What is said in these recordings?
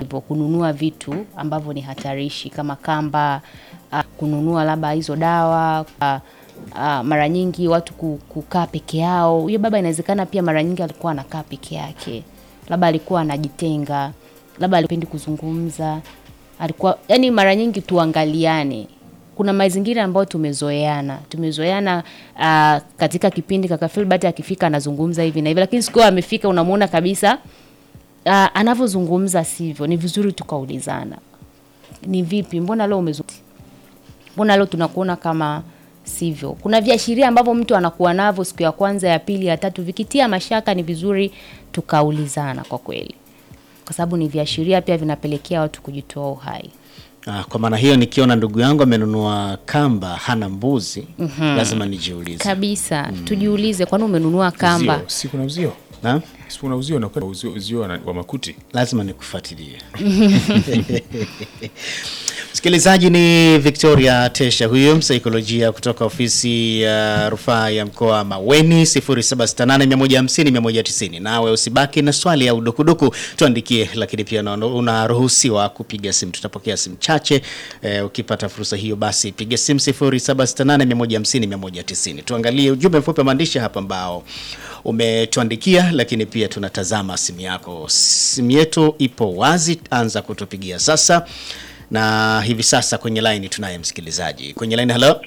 hivyo kununua vitu ambavyo ni hatarishi kama kamba, uh, kununua labda hizo dawa uh, uh, mara nyingi watu ku- kukaa peke yao. Huyo baba inawezekana pia mara nyingi alikuwa anakaa peke yake, labda alikuwa anajitenga, labda alipendi kuzungumza, alikuwa yani, mara nyingi tuangaliane kuna mazingira ambayo tumezoeana tumezoeana uh, katika kipindi kaka Filbert akifika anazungumza hivi na hivi, lakini siku hiyo amefika unamuona kabisa uh, anavyozungumza sivyo. Ni vizuri tukaulizana, ni vipi, mbona leo umezungumza, mbona leo tunakuona kama sivyo. Kuna viashiria ambavyo mtu anakuwa navyo siku ya kwanza, ya pili, ya tatu, vikitia mashaka, ni vizuri tukaulizana kwa kweli, kwa sababu ni viashiria pia vinapelekea watu kujitoa uhai. Ah, kwa maana hiyo nikiona ndugu yangu amenunua kamba hana mbuzi lazima nijiulize. kabisa tujiulize, kwani umenunua kamba? Uzio, si kuna uzio Na si kuna uzio na uzio, uzio wa- wa makuti lazima nikufuatilie. Msikilizaji ni Victoria Tesha huyo msaikolojia kutoka ofisi ya rufaa ya mkoa Maweni 0768150190. Nawe usibaki na swali au dukuduku, tuandikie, lakini pia una- unaruhusiwa kupiga simu. Tutapokea simu chache eh, ukipata fursa hiyo basi piga simu 0768150190. Tuangalie ujumbe mfupi wa maandishi hapa ambao umetuandikia, lakini pia tunatazama simu yako. Simu yetu ipo wazi, anza kutupigia sasa na hivi sasa kwenye laini tunaye msikilizaji kwenye laini. Halo,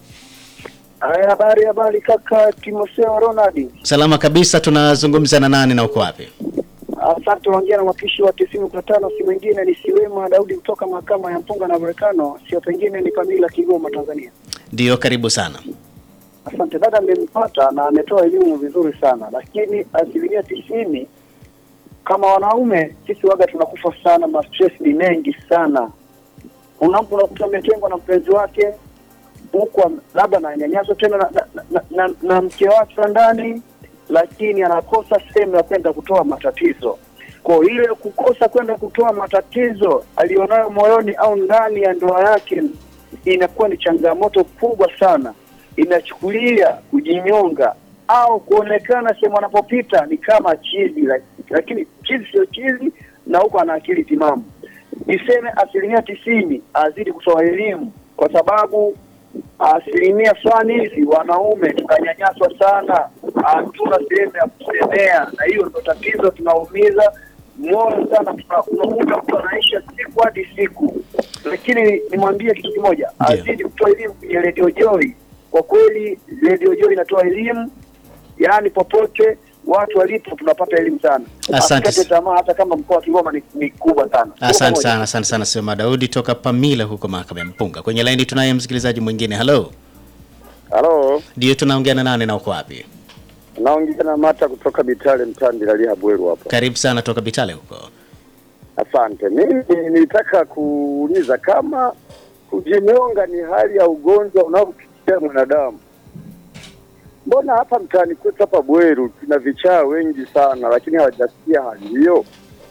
Haya, habari habari kaka Timotheo Ronald. salama kabisa. Tunazungumza na nani na uko wapi? Asante, ongea na mwakilishi wa tisini kwa tano, si mwingine ni Siwema Daudi kutoka mahakama ya Mpunga na Volcano, sio pengine ni Kamila Kigoma, Tanzania. Ndio, karibu sana. Asante dada, amempata na ametoa elimu vizuri sana, lakini asilimia tisini kama wanaume sisi waga tunakufa sana, ma stress ni mengi sana. Unapo unakuta ametengwa na mpenzi wake huku am- labda ananyanyaswa tena na, na, na, na, na mke wake wa ndani, lakini anakosa sehemu ya kwenda kutoa matatizo. Kwa ile kukosa kwenda kutoa matatizo alionayo moyoni au ndani ya ndoa yake inakuwa ni changamoto kubwa sana, inachukulia kujinyonga au kuonekana sehemu anapopita ni kama chizi, lak- lakini chizi sio chizi, na huko ana akili timamu. Niseme asilimia tisini azidi kutoa elimu, kwa sababu asilimia fulani hizi wanaume tunanyanyaswa sana, hatuna sehemu ya kusemea, na hiyo ndio tatizo, tunaumiza moyo sana. Tuna- Unakuta mtu anaisha siku hadi siku, lakini nimwambie kitu kimoja, Ndio. azidi kutoa elimu kwenye Radio Joy. Kwa kweli Radio Joy inatoa elimu, yaani popote watu walipo tunapata elimu sana. Asante. Asikate tamaa, hata kama mkoa wa Kigoma ni, ni kubwa sana. Tuko Asante pamoja. sana, asante sana Sema Daudi toka Pamila huko mahakama ya Mpunga. Kwenye laini tunaye msikilizaji mwingine. Halo, Halo, ndio tunaongea na nani na uko wapi? naongea na Mata kutoka Bitale Mtandi Lalia Bweru hapa. Karibu sana toka Bitale huko. Asante. Mimi nilitaka kuuliza kama kujinyonga ni hali ya ugonjwa unaopitia mwanadamu. Mbona hapa mtaani kwetu hapa Bweru tuna vichaa wengi sana, lakini hawajasikia hali hiyo.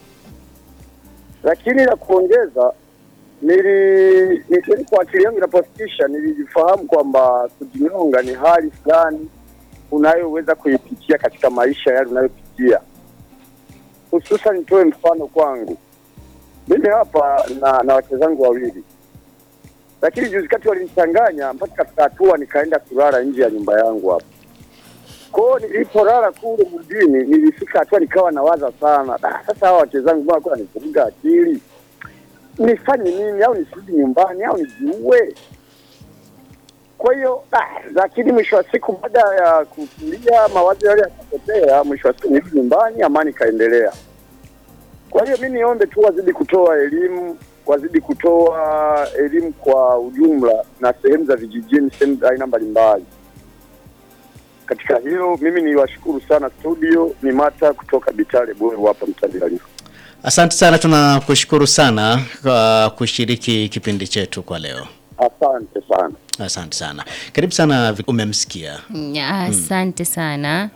Lakini la kuongeza, nili nili kwa akili yangu inapofikisha, nilifahamu kwamba kujinyonga ni hali fulani unayoweza kuipitia katika maisha yale unayopitia. Hususan nitoe mfano kwangu mimi hapa na, na wake zangu wawili, lakini juzi kati walinichanganya mpaka katika hatua nikaenda kulala nje ya nyumba yangu hapa. Kwa hiyo nilipolala kule mjini, nilifika hatua nikawa nawaza sana, "Ah, sasa hawa wake zangu mbona kwa nivuruga akili, nifanye nini? Au nisirudi nyumbani au nijiue? Kwa hiyo ah, lakini mwisho wa siku baada ya kutulia mawazo yale yakapotea, mwisho wa siku nirudi nyumbani, amani ikaendelea. Kwa hiyo mi niombe tu wazidi kutoa elimu, wazidi kutoa elimu kwa ujumla na sehemu za vijijini, sehemu za aina mbalimbali. Katika hilo mimi niwashukuru sana studio, ni Mata kutoka Bitale Bweru hapa Mtandilalifu. Asante sana, tunakushukuru sana kwa kushiriki kipindi chetu kwa leo. Asante sana. Asante sana, karibu sana. Umemsikia? Mm, Asante sana.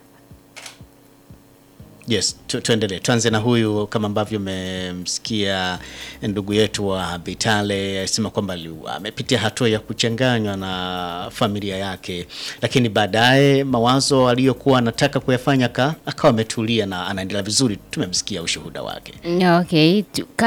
Yes, tu, tuendelee. Tuanze na huyu kama ambavyo umemsikia ndugu yetu wa Bitale asema kwamba ali- amepitia hatua ya kuchanganywa na familia yake, lakini baadaye mawazo aliyokuwa anataka kuyafanya aka- akawa ametulia na anaendelea vizuri. Tumemsikia ushuhuda wake. Okay, tu-